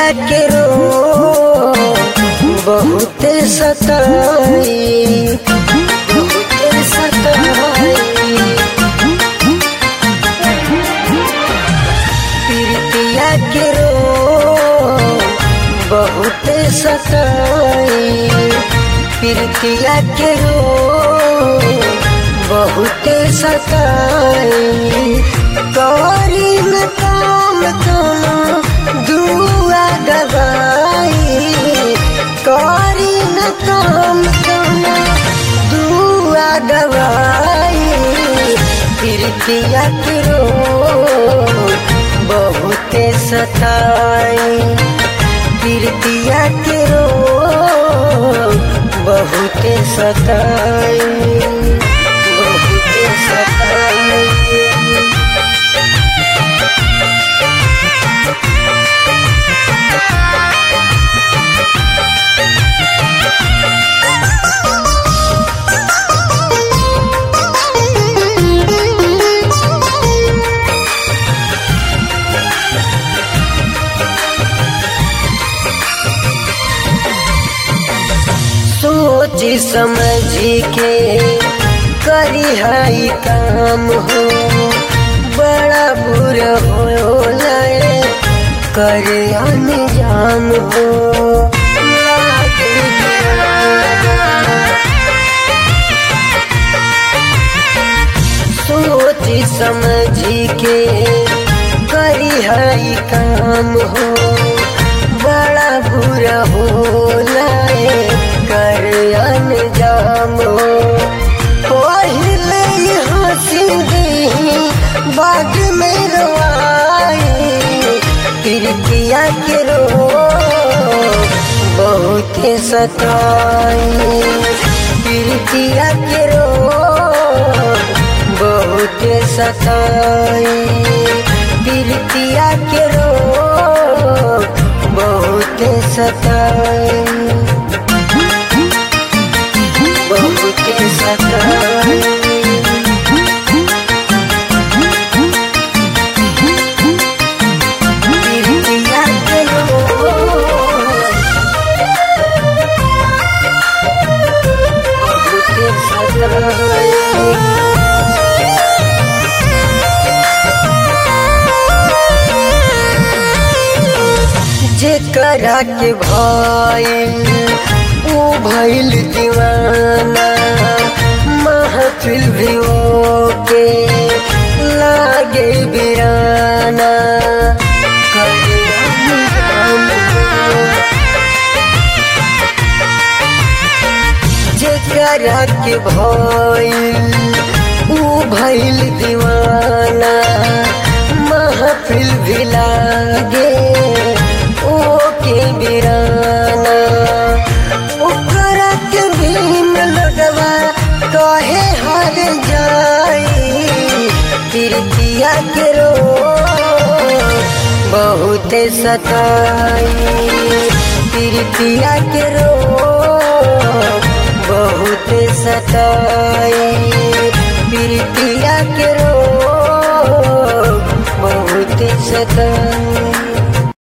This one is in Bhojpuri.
प्रीतिया के रो बहुत सताई बहुत सताई प्रीतिया के रो बहुत सताई प्रीतिया के रो बहुत सताई करी न काम तुम दुआ दबाई करी न काम तुम दुआ दबाई प्रीतिया के रो बहुत सताई प्रीतिया के रो बहुत सताई बहुत सताई सोच समझ के करी हाई काम हो बड़ा बुरा हो लए करे अनजान हो लागे दीवाना। सोच समझ के करी हाई काम हो बड़ा बुरा हो लाए कर अनजाम हो पहले ही हंसी दी बाद में रोआई प्रीतिया के रो बहुत सताई प्रीतिया के रो बहुत सताई प्रीतिया के रो बहुत सताई बहुत सताई प्रीतिया के रो बहुत सताई जेकरा के भइल ऊ भइल दीवाना महफिल भी के लागे बिराना करे अनजान हो। जेकरा के भइल ऊ भइल दीवाना महफिल भी लागे ओ के बिराना ओकरा के भीम लगवा कहे हर जाई प्रीतिया के रो बहुत सताई प्रीतिया के रो बहुत सताई प्रीतिया के रो बहुत सताई